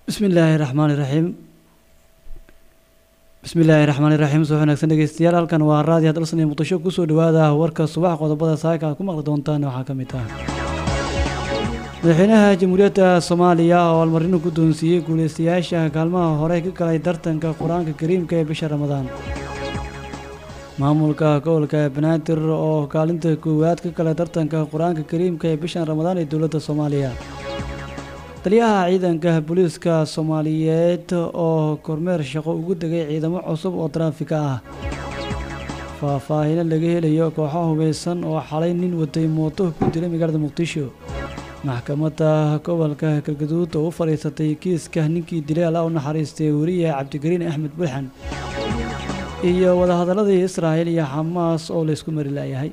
bismi illaahi raxmaani raxiim bismi illaahi raxmaani raxiim soo wanaagsan dhegeystayaal halkan waa raadiyo dalsan iyo muqdisho kusoo dhawaada warka subax qodobada saaka aad ku maqli doontaan waxaa ka mid ah madaxweynaha jamhuuriyadda soomaaliya oo almarino guddoonsiiyey guuleystayaasha kaalmaha hore ka galay tartanka qur-aanka kariimka ee bisha ramadaan maamulka gobolka banaadir oo kaalinta koowaad ka galay tartanka qur-aanka kariimka ee bishan ramadaan ee dowladda soomaaliya taliyaha ciidanka booliiska soomaaliyeed oo kormeer shaqo ugu degay ciidamo cusub oo taraafika ah faahfaahino laga helayo kooxo hubeysan oo xalay nin watay mooto ku dilay magaalada muqdisho maxkamadda gobolka galgaduud oo u fadhiisatay kiiska ninkii dilay alla u naxariistay weriye cabdigariin axmed bulxan iyo wadahadaladii israa'il iyo xamaas oo laysku mari laayahay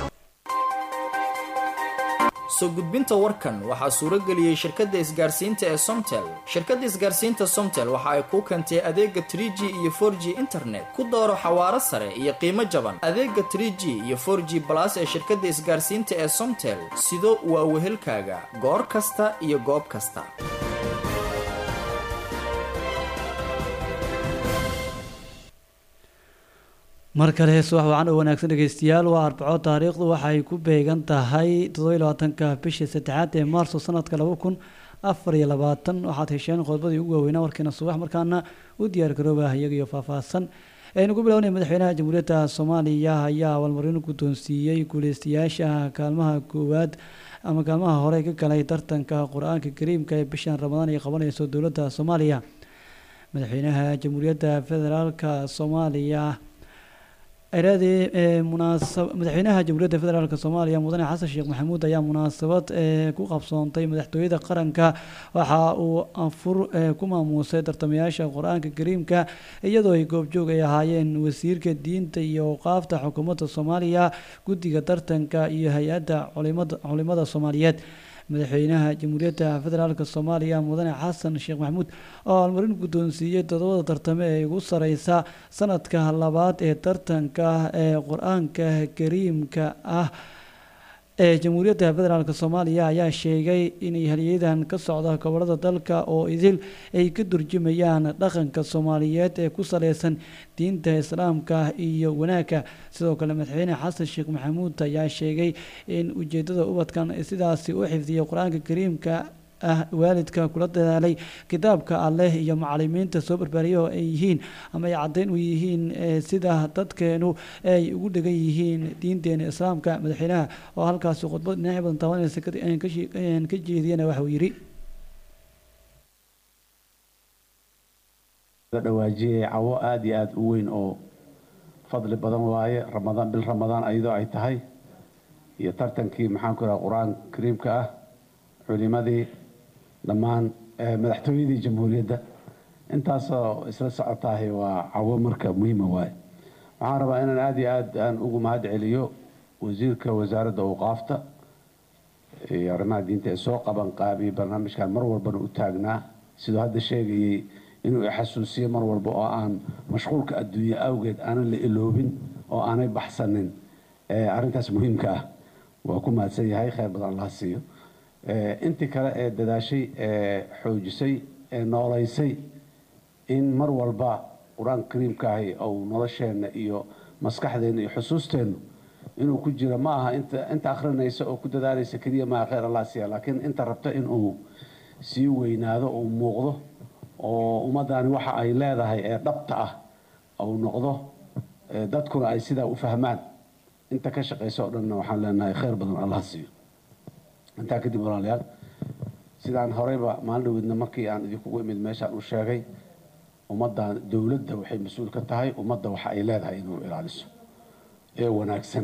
soo gudbinta warkan waxaa suuro geliyey shirkadda isgaarsiinta ee somtel shirkadda isgaarsiinta somtel waxa ay kuu keentay adeega tr g iyo for g internet ku dooro xawaaro sare iyo qiimo jaban adeega tr g iyo for g balas ee shirkadda isgaarsiinta ee somtel sido waa wehelkaaga goor kasta iyo goob kasta mar kale subax wacan oo wanaagsan dhegeystayaal waa arbaco taariikhdu waxay ku beegan tahay toddobiy labaatanka bishii saddexaad ee maarso sanadka laba kun afar iyo labaatan waxaad hesheen qodobadii ugu waaweynaa warkiina subax markaana u diyaar garoobah iyaga iyo faahfaahsan aynu ku bilownay madaxweynaha jamhuuriyadda soomaaliya ayaa abaalmarino guddoonsiiyey guuleystayaasha kaalmaha koowaad ama kaalmaha hore ka galay tartanka qur-aanka kariimka ee bishan ramadaan ay qabanayso dowladda soomaaliya madaxweynaha jamhuuriyadda federaalka soomaaliya eraadii munaasab madaxweynaha jamhuuriyadda federaalk soomaaliya mudane xasan sheekh maxamuud ayaa munaasabad ku qabsoontay madaxtooyada qaranka waxa uu anfur ku maamuusay tartamayaasha qur-aanka kariimka iyadoo ay goobjoog ay ahaayeen wasiirka diinta iyo awqaafta xukuumadda soomaaliya guddiga tartanka iyo hay-adda culimada soomaaliyeed madaxweynaha jamhuuriyadda federaalk soomaaliya mudane xasan sheekh maxamuud oo almarin guddoonsiiyey todobada tartame ee ugu sareysa sanadka labaad ee tartanka ee qur-aanka kariimka ah ee jamhuuriyadda federaalk soomaaliya ayaa sheegay inay halyadan ka socda gobolada dalka oo idil ay ka durjumayaan dhaqanka soomaaliyeed ee ku saleysan diinta islaamka iyo wanaagga sidoo kale madaxweyne xasan sheekh maxamuud ayaa sheegay in ujeedada ubadkan sidaasi u xifdiyay qur-aanka kariimka ah waalidka kula dadaalay kitaabka alleh iyo macalimiinta soo barbaariya oo ay yihiin ama ay caddeyn u yihiin sida dadkeenu ay ugu dhegan yihiin diinteena islaamka madaxweynaha oo halkaasi khudbad dhinacyo badan taabanaysa ka jeediyana waxa uu yidhi dhawaajiyay cawo aada iyo aada u weyn oo fadli badan waaye ramadaan bil ramadaan ayadoo ay tahay iyo tartankii maxaan ku raha qur-aan kariimka ah culimadii dhammaan madaxtooyadii jamhuuriyadda intaasoo isla socotaahi waa cawo marka muhiima waaye waxaan rabaa inaan aada iyo aad aan ugu mahad celiyo wasiirka wasaaradda awqaafta iyo arrimaha diinta ee soo qaban qaabiyey barnaamijkan mar walbana u taagnaa siduu hadda sheegayey inuu ixasuusiyo mar walba oo aan mashquulka adduunye awgeed aanan la iloobin oo aanay baxsanin arrintaas muhiimka ah waa ku mahadsan yahay kheyr badan allaha siiyo intii kale ee dadaashay ee xoojisay ee nooleysay in mar walba qur-aanka kariimkaahi ou nolosheenna iyo maskaxdeenna iyo xusuusteennu inuu ku jiro ma aha inta inta akhrinaysa oo ku dadaalaysa keliya maa kheyr allah siiya laakiin inta rabta inuu sii weynaado uu muuqdo oo ummaddaani waxa ay leedahay ee dhabta ah uu noqdo dadkuna ay sidaa u fahmaan inta ka shaqaysa oo dhanna waxaan leenahay kheyr badan allah siiyo intaa kadib walaalayaal sidaan horeyba maalin dhaweydna markii aan idinkugu imid meeshaan u sheegay ummaddan dowladda waxay mas-uul ka tahay ummadda waxa ay leedahay inuu ilaaliso ee wanaagsan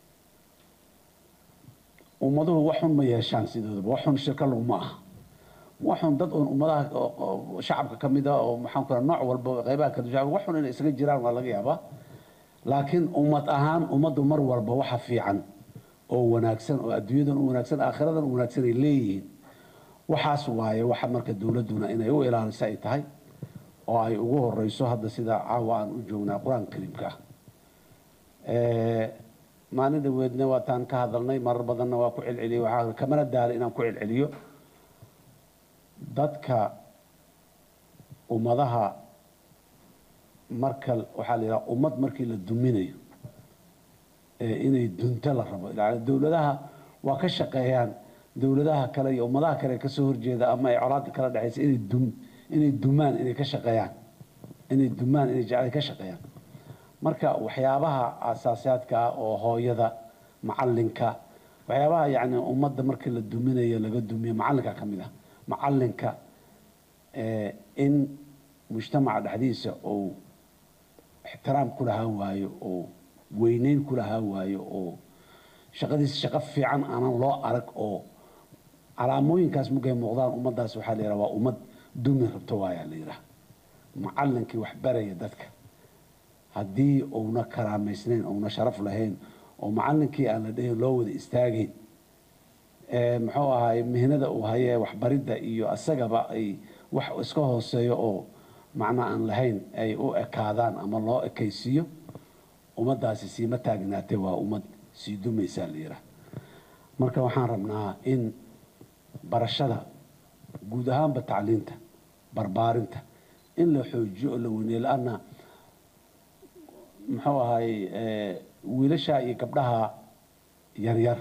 ummaduhu waxun ma yeeshaan sidoodaba waxun shirka laguma aha waxun dad uun ummadaha shacabka ka mid ah oo maxaan ku nooc walba qeybaha kala shacabka waxun inay isaga jiraan waa laga yaabaa laakiin ummad ahaan ummaddu mar walba waxa fiican oo wanaagsan oo adduunyadan u wanaagsan aakhiradan u wanaagsan ay leeyihiin waxaas waaye waxa marka dowladduna inay u ilaaliso ay tahay oo ay ugu horeyso hadda sida caawa aan u joognaa qur-aanka kariimka ah maalin dhaweedna waataan ka hadalnay marar badanna waa ku celceliyey waxaa kamana daala inaan ku celceliyo dadka ummadaha marka waxaa la yidhaha ummad markii la duminayo inay dunto la rabo dowladaha waa ka shaqeeyaan dowladaha kale iyo ummadaha kale kasoo horjeeda ama ay colaada kala dhexaysa inay dum inay dumaan inay ka shaqeeyaan inay dumaan inay jecel ka shaqeeyaan marka waxyaabaha asaasiyaadka ah oo hooyada macalinka waxyaabaha yani ummadda markii la duminayo laga dumiyo macalinka ka mid ah macalinka in mujtamaca dhexdiisa uu ixtiraam ku lahaan waayo oo weyneyn ku lahaan waayo oo shaqadiisa shaqo fiican aanan loo arag oo calaamooyinkaas markay muuqdaan ummaddaas waxaa la yidhaha waa ummad dumi rabto waayaa la yidhaha macalinkii wax baraya dadka haddii uuna karaamaysnayn uuna sharaf lahayn oo macalinkii aan la dhahin loo wada istaagayn muxuu ahaay mihnada uu hayee waxbaridda iyo isagaba ay wax iska hooseeyo oo macna aan lahayn ay u ekaadaan ama loo ekaysiiyo ummaddaasi siima taagnaatee waa ummad sii dumaysaa la yidhaha marka waxaan rabnaa in barashada guud ahaanba tacliinta barbaarinta in la xoojiyo oo la weyneeyo la-anna muxuu ahaay wiilasha iyo gabdhaha yaryar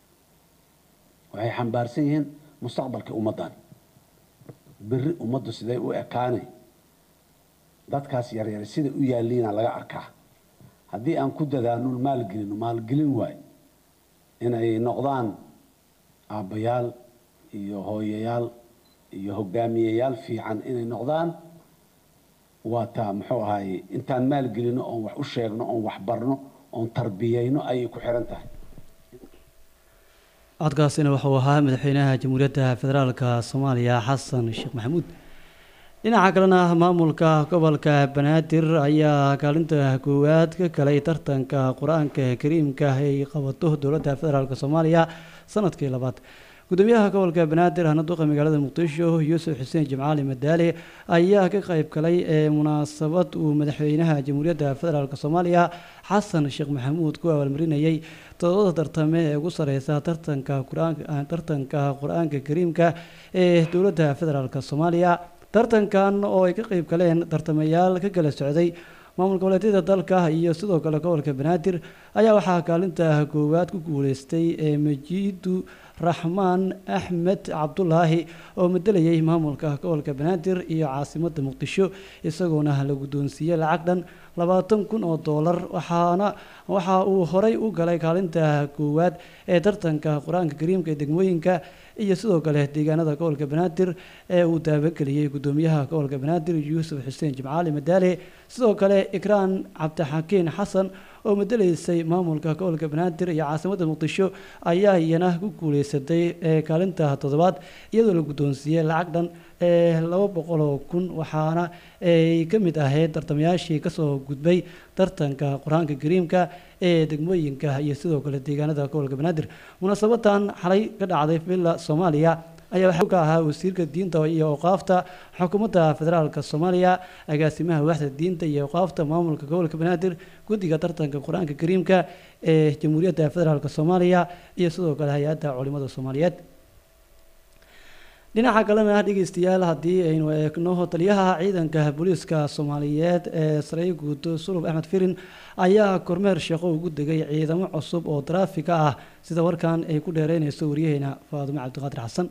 waxay xambaarsan yihiin mustaqbalka ummaddan beri ummaddu siday u ekaanay dadkaas yaryar siday u yaalliina laga arkaa haddii aan ku dadaano maalgelino maalgelin waay inay noqdaan aabbayaal iyo hooyayaal iyo hogaamiyeyaal fiican inay noqdaan waa taa muxuu ahaye intaan maalgelino oon wax u sheegno oon wax barno oon tarbiyeyno ayay ku xiran tahay codkaasina wuxuu ahaa madaxweynaha jamhuuriyadda federaalka soomaaliya xasan sheekh maxamuud dhinaca kalena maamulka gobolka banaadir ayaa kaalinta koowaad ka galay tartanka qur-aanka kariimka ay qabato dowladda federaalk soomaaliya sanadkii labaad gudoomiyaha gobolka banaadir hana duqa magaalada muqdisho yuusuf xuseen jimcaali madaale ayaa ka qayb galay ee munaasabad uu madaxweynaha jamhuuriyadda federaalk soomaaliya xasan sheekh maxamuud ku abaalmarinayay todobada tartame ee ugu sareysa tartanka tartanka qur-aanka kariimka ee dowladda federaalk soomaaliya tartankan oo ay ka qayb galeen tartamayaal ka kala socday maamul goboleedyada dalka iyo sidoo kale gobolka banaadir ayaa waxaa kaalinta koowaad ku guuleystay ee majiidu raxmaan axmed cabdulaahi oo madelayay maamulka gobolka banaadir iyo caasimada muqdisho isagoona la guddoonsiiyey lacag dhan labaatan kun oo doolar waxaana waxa uu horay u galay kaalinta koowaad ee tartanka qur-aanka kariimka ee degmooyinka iyo sidoo kale deegaanada gobolka banaadir ee uu daabageliyey gudoomiyaha gobolka banaadir yuusuf xuseen jimcaali madaale sidoo kale ikraan cabdixakiin xasan oo madeleysay maamulka gobolka banaadir iyo caasimada muqdisho ayaa iyana ku guuleysatay kaalinta toddobaad iyadoo la guddoonsiiyey lacag dhan ee laba boqoloo kun waxaana ay ka mid ahayd tartamayaashii kasoo gudbay tartanka qur-aanka kariimka ee degmooyinka iyo sidoo kale deegaanada gobolka banaadir munaasabadan xalay ka dhacday villa soomaaliya ayaa waxaa ka ahaa wasiirka diinta iyo awqaafta xukuumadda federaalk soomaaliya agaasimaha waaxda diinta iyo awqaafta maamulka gobolka banaadir guddiga tartanka qur-aanka kariimka ee jamhuuriyadda federaalk soomaaliya iyo sidoo kale hay-adda culimada soomaaliyeed dhinaca kalena dhegeystayaal haddii aynu eegno taliyaha ciidanka booliiska soomaaliyeed ee saraakiil guud sulub axmed firin ayaa kormeer shaqo ugu degay ciidamo cusub oo taraafika ah sida warkan ay ku dheereynayso waryaheena faadumo cabdiqaadir xasan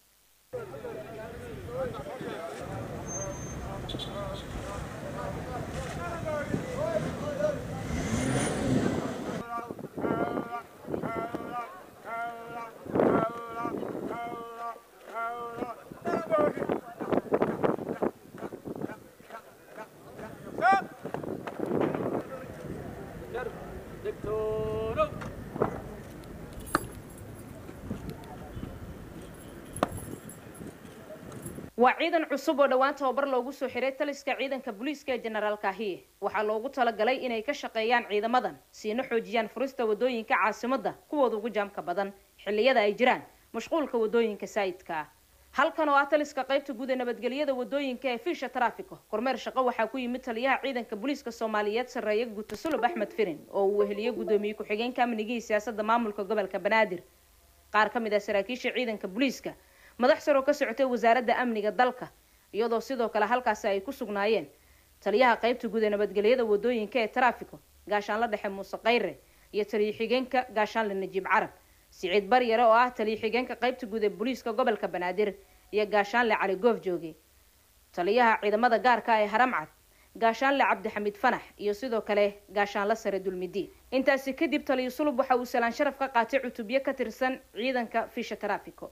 waa ciidan cusub oo dhowaan tababar loogu soo xiray taliska ciidanka booliiska ee jenaraal kaahiye waxaa loogu talagalay inay ka shaqeeyaan ciidamadan siina xoojiyaan furista wadooyinka caasimadda kuwooda ugu jaamka badan xilliyada ay jiraan mashquulka wadooyinka saa'idka ah halkan oo ah taliska qaybta guud ee nabadgelyada wadooyinka ee fiisha taraafiko kormeer shaqo waxaa ku yimid taliyaha ciidanka booliiska soomaaliyeed sarreeye guuta sulub axmed firin oo uu weheliyey guddoomiye ku-xigeenka amnigii siyaasadda maamulka gobolka banaadir qaar ka mid ah saraakiisha ciidanka booliiska madax sar oo ka socotay wasaaradda amniga dalka iyadoo sidoo kale halkaasi ay ku sugnaayeen taliyaha qaybta guud ee nabadgelyada wadooyinka ee taraafiko gaashaanla dhexe muuse kayre iyo taliyo xigeenka gaashaanle najiib carab siciid baryare oo ah taliyo xigeenka qaybta guud ee booliiska gobolka banaadir iyo gaashaanle cali goof jooge taliyaha ciidamada gaarka ee haramcad gaashaanle cabdixamiid fanax iyo sidoo kale gaashaanle sare dulmidi intaasi kadib taliyo sulub waxa uu salaan sharaf ka qaatay cutubyo ka tirsan ciidanka fisha taraafiko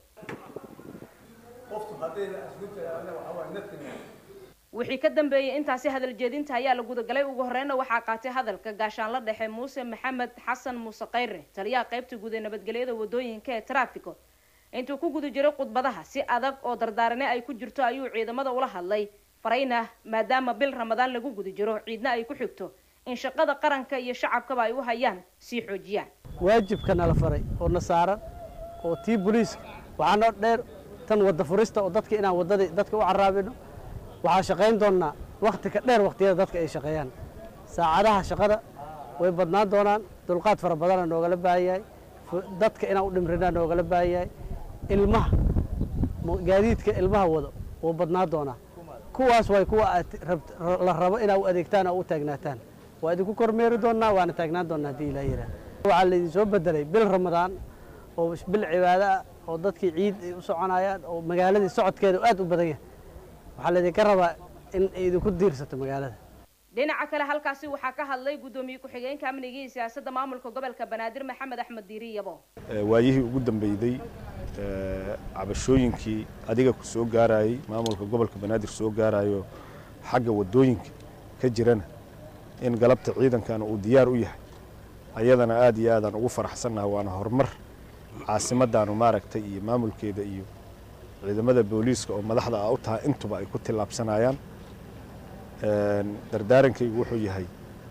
wixii ka dambeeyey intaasi hadal jeedinta ayaa la gudagalay ugu horeyna waxaa qaatay hadalka gaashaanla dhexe muuse maxamed xasan muuse kayre taliyaha qaybta guud ee nabadgelyada wadooyinka ee taraafiko intuu ku guda jiray khudbadaha si adag oo dardaarane ay ku jirto ayuu ciidamada ula hadlay farayna maadaama bil ramadaan lagu guda jiro ciidna ay ku xigto in shaqada qaranka iyo shacabkaba ay u hayaan sii xoojiyaan waajibka nala faray oo na saaran oo tii booliiska waxaa noo dheer tan wadda furista oo dadka inaan waddadii dadka u caraabino waxaa shaqayn doonnaa wakhti ka dheer wakhtiyada dadka ay shaqeeyaan saacadaha shaqada way badnaan doonaan dulqaad fara badana noogala baahan yahay dadka inaan u dhimrinaa noogala baahan yahay ilmaha gaadiidka ilmaha wado wuu badnaan doonaa kuwaas way kuwa aad la rabo inaa u adeegtaan oo u taagnaataan waa idinku kormeeri doonnaa waana taagnaan doonnaa haddii ilaa yidhaah waxaa laydin soo bedelay bil ramadaan oo bil cibaado ah oo dadkii ciid ay u soconayaan oo magaaladii socodkeeda aad u badan yahay waxaa laydinka rabaa in idinku diirsato magaalada dhinaca kale halkaasi waxaa ka hadlay guddoomiye ku-xigeenka amniga iyo siyaasadda maamulka gobolka banaadir maxamed axmed diiri yabo waayihii ugu dambeeyey cabashooyinkii adiga ku soo gaarayey maamulka gobolka banaadir soo gaarayo xagga waddooyinka ka jirana in galabta ciidankana uu diyaar u yahay ayadana aad iyo aadaan ugu faraxsannaha waana horumar caasimaddaanu maaragtay iyo maamulkeeda iyo ciidamada booliiska oo madaxda ah u tahay intuba ay ku tillaabsanayaan dardaarankaygu wuxuu yahay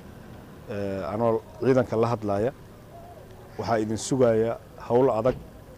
anoo ciidanka la hadlaaya waxaa idin sugaya howl adag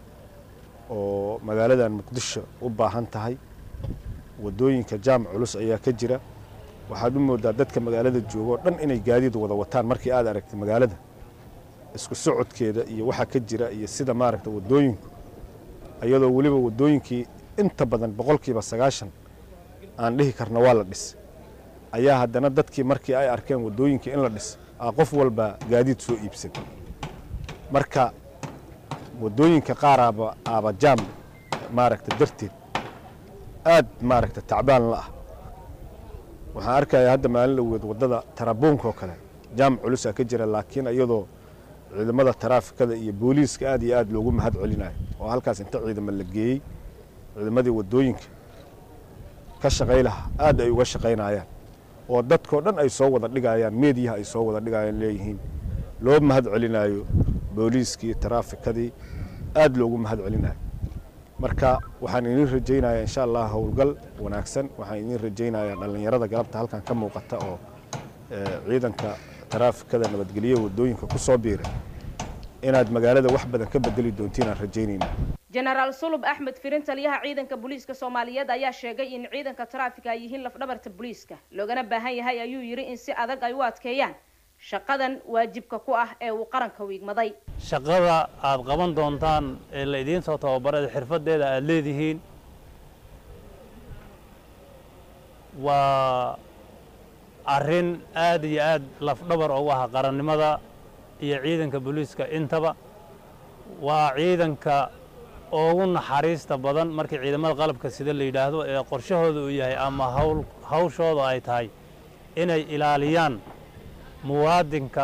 oo magaaladan muqdisho u baahan tahay waddooyinka jaam culus ayaa ka jira waxaad u moodaa dadka magaalada jooga oo dhan inay gaadiid wada wataan markii aad aragtay magaalada isku socodkeeda iyo waxa ka jira iyo sida maaragta waddooyinku iyadoo weliba waddooyinkii inta badan boqolkiiba sagaashan aan dhihi karna waa la dhis ayaa haddana dadkii markii ay arkeen waddooyinkii in la dhis aa qof walba gaadiid soo iibsan marka waddooyinka qaar aaba aaba jaam maaragta darteed aad maaragta tacbaan la ah waxaan arkayaa hadda maalin dhaweed waddada tarabuunka oo kale jaam culusaa ka jira laakiin iyadoo ciidamada taraafikada iyo booliiska aad iyo aad loogu mahad celinayo oo halkaas inta ciidamo la geeyey ciidamadii waddooyinka ka shaqay lahaa aad ay uga shaqaynayaan oo dadkao dhan ay soo wada dhigayaan meediyaha ay soo wada dhigayaan leeyihiin loo mahad celinayo booliiskii taraafikadii aad loogu mahad celinayo marka waxaan idin rajaynayaa insha allah howlgal wanaagsan waxaan idin rajaynayaa dhallinyarada galabta halkan ka muuqata oo ciidanka taraafikada nabadgelyo waddooyinka ku soo biiray inaad magaalada wax badan ka bedeli doontiin aan rajaynayna jenaraal sulub axmed firin taliyaha ciidanka booliiska soomaaliyeed ayaa sheegay in ciidanka taraafika ay yihiin lafdhabarta booliiska loogana baahan yahay ayuu yidhi in si adag ay u adkeeyaan shaqadan waajibka ku ah ee uu qaranka wiigmaday shaqada aad qaban doontaan ee la idiin soo tababarada xirfadeeda aada leedihiin waa arrin aad iyo aad lafdhabar ugu ah qarannimada iyo ciidanka booliiska intaba waa ciidanka ugu naxariista badan markii ciidamada qalabka sida la yidhaahdo ee qorshahooda uu yahay ama hawl hawshooda ay tahay inay ilaaliyaan muwaadinka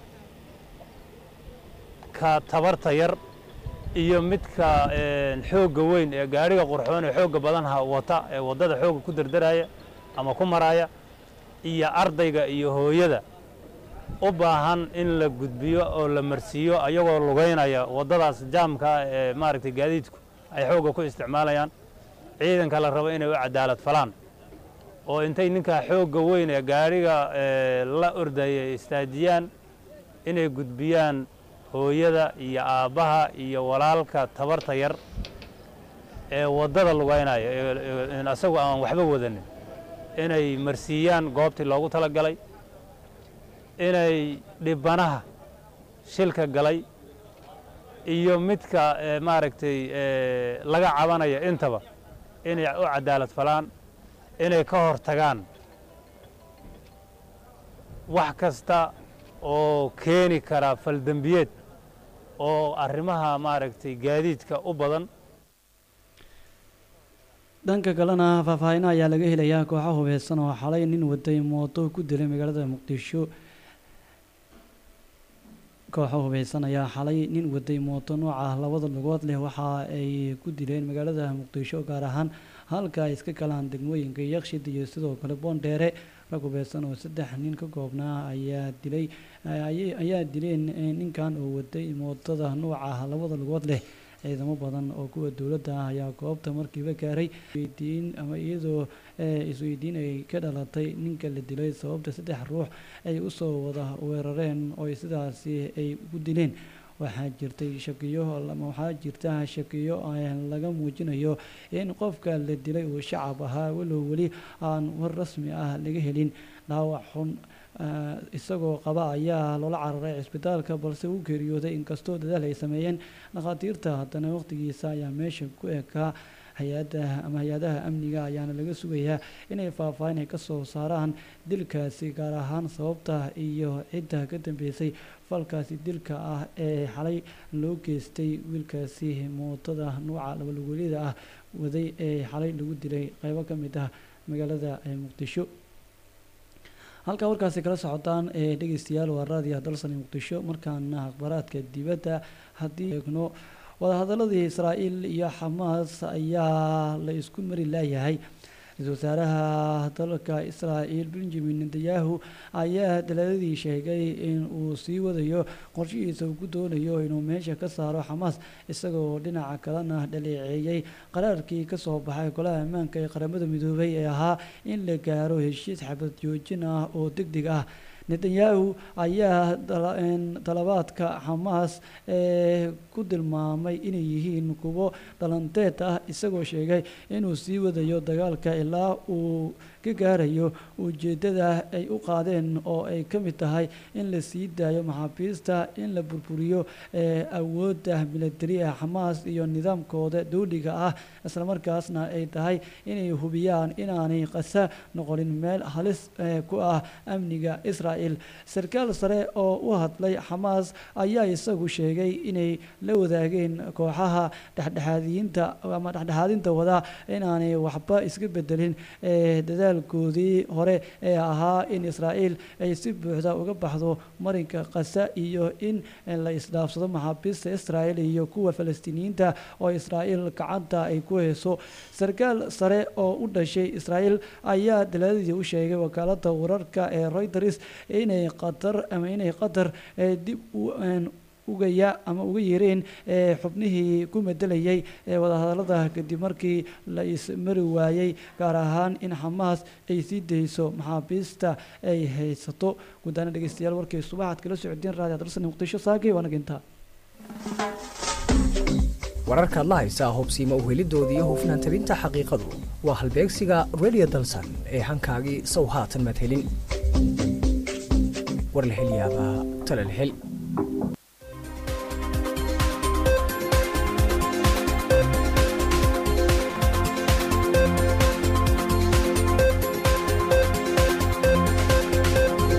ka tabarta yar iyo midka xoogga weyn ee gaadhiga qurxoon ee xoogga badanha wata ee waddada xoogga ku derderaya ama ku maraya iyo ardayga iyo hooyada u baahan in la gudbiyo oo la marsiiyo ayagoo lugaynaya waddadaas jaamka ee maaragtay gaadiidku ay xoogga ku isticmaalayaan ciidanka la rabo inay u cadaalad falaan oo intay ninkaa xoogga weyn ee gaadhiga la ordaya istaajiyaan inay gudbiyaan hooyada iyo aabbaha iyo walaalka tabarta yar ee waddada lugaynaya isagu aan waxba wadanin inay marsiiyaan goobtii loogu tala galay inay dhibanaha shilka galay iyo midka maaragtay laga cabanaya intaba inay u cadaalad falaan inay ka hor tagaan wax kasta oo keeni kara faldembiyeed oo arrimaha maaragtay gaadiidka u badan dhanka kalena faahfaahina ayaa laga helayaa kooxo hubeysan oo xalay nin waday mooto ku dilay magaalada muqdisho kooxo hubeysan ayaa xalay nin waday mooto nooca labada lugood leh waxa ay ku dileen magaalada muqdisho gaar ahaan halka ay iska galaan degmooyinka yakshid iyo sidoo kale boondheere rag hubeysan oo saddex nin ka koobnaa ayaa dilay ayaa dileen ninkan oo waday mootada nooca labada lugood leh ciidamo badan oo kuwa dowladda ah ayaa goobta markiiba gaaray weydiin ama iyadoo isweydiin ay ka dhalatay ninka la dilay sababta saddex ruux ay usoo wada weerareen oo sidaasi ay ugu dileen waxaa jirtay shakiyo waxaa jirta shakiyo laga muujinayo in qofka la dilay uu shacab ahaa walow weli aan war rasmi ah laga helin dhaawac xun isagoo qaba ayaa loola cararay cisbitaalka balse uu geeriyooday inkastoo dadaal ay sameeyeen dhakhaatiirta haddana waqtigiisa ayaa meesha ku ekaa hay-adda ama hay-adaha amniga ayaana laga sugayaa inay faahfaahin ay ka soo saaraan dilkaasi gaar ahaan sababta iyo cidda ka dambeysay falkaasi dilka ah ee xalay loo geystay wiilkaasi mootada nuuca labalugolida ah waday ee xalay lagu dilay qeybo ka mid ah magaalada muqdisho halkaa warkaasi kala socotaan ee dhegeystayaal waa raadiya dalsani muqdisho markaana akhbaraadka dibadda haddii eegno wadahadaladii israa'iil iyo xamaas ayaa la isku mari laayahay ra-iisul wasaaraha dalka israa'iil benjamin netanyahu ayaa daladadii sheegay in uu sii wadayo qorshihiisa uu ku doonayo inuu meesha ka saaro xamaas isagoo dhinaca kalena dhaleeceeyey qaraarkii kasoo baxay golaha ammaanka ee qaramada midoobay ee ahaa in la gaaro heshiis xabad joojin ah oo deg deg ah netanyahu ayaa dalabaadka xamaas ee ku tilmaamay inay yihiin kuwo dhalanteed ah isagoo sheegay inuu sii wadayo dagaalka ilaa uu ka gaarayo ujeeddada ay u qaadeen oo ay ka mid tahay in la sii daayo maxaabiista in la burburiyo awoodda milatari ee xamaas iyo nidaamkooda dowliga ah islamarkaasna ay tahay inay hubiyaan inaanay qasa noqonin meel halis ku ah amniga israel sarkaal sare oo u hadlay xamaas ayaa isagu sheegay inay la wadaageen kooxaha dhexdhexaadiyiinta ama dhexdhexaadinta wada inaanay waxba iska bedelin dadaalkoodii hore ee ahaa in israa'iil ay si buuxda uga baxdo marinka qasa iyo in la isdhaafsado maxaabiista israel iyo kuwa falastiiniyiinta oo israa'iil gacanta ay ku hayso sarkaal sare oo u dhashay israa'iil ayaa dalaadadii u sheegay wakaalada wararka ee reuters inay qatar ama inay qatar dib ugaya ama uga yeereen xubnihii ku medelayay ee wadahadalada kadib markii la ismari waayey gaar ahaan in xamaas ay sii dayso maxaabiista ay haysato gudaana dhegeystayaal warkay subaxaad kala socdeen raadiyo dalsani muqdisho saakay waana gintaa wararkaad la haysaa hubsiima uhelidooda iyo hufnaan tabinta xaqiiqadu waa halbeegsiga radio dalsan ee hankaagii sow haatan madhelin war la hel yaabaa tala la hel